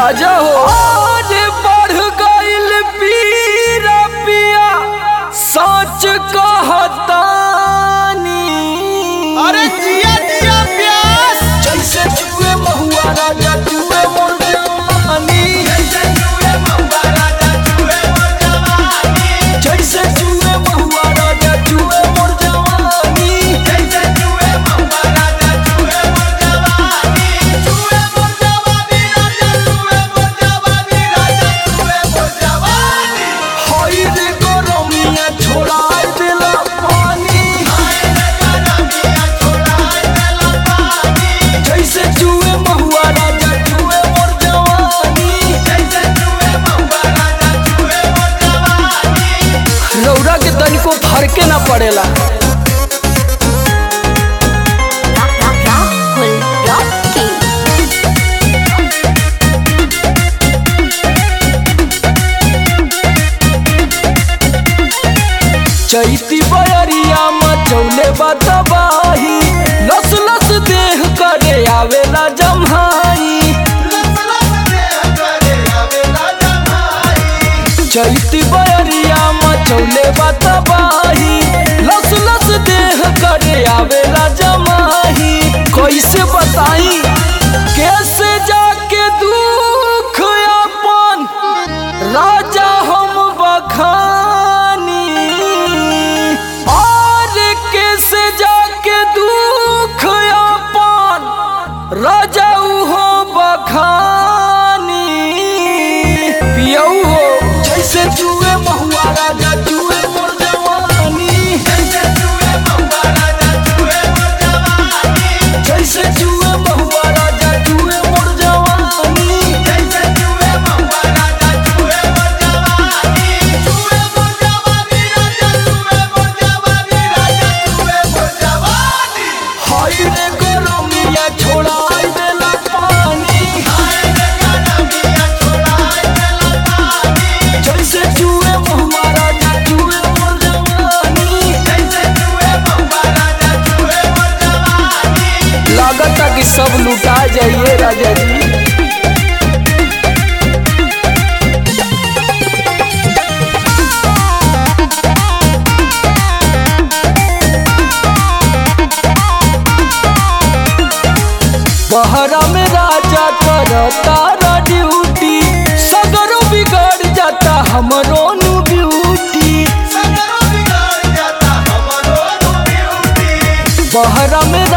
राजा हो आगे बढ़ गइल पीरा पिया सच कहतानी अरे जिया जिया प्यास जैसे जुए महुआ राजा जुए मोर जवानी जैसे जुए महुआ राजा जुए मोर जवानी हई रे गरमिया छोड़ा देला पानी जैसे जुए महुआ राजा जुए मोर जवानी रौरा के तनिको फरके ना पड़ेला Rahul Rocky. चैती बयरिया मचौले बतबाही लस लस देह करे आवेला जम्हाई चैती बयरिया मचौले बतबाही लस लस देह करे आवेला जमाही कैसे बताई कैसे जाके दुख अपन राजा हम बखानी और कैसे जाके दुख अपन राजा हो बखानी पियऊ हो जैसे जुए महुआ राजा जुए मोर जवानी जैसे जुए महुआ राजा जुए मोर जवानी हाय रे गरमिया छोड़ा देला पानी जैसे जुए महुआ राजा जुए मोर जवानी लागता कि सब लुटा जाइए राजा जी बहरा में राजा करता ड्यूटी सगरो बिगड़ जाता हमरो नु ब्यूटी बहरा में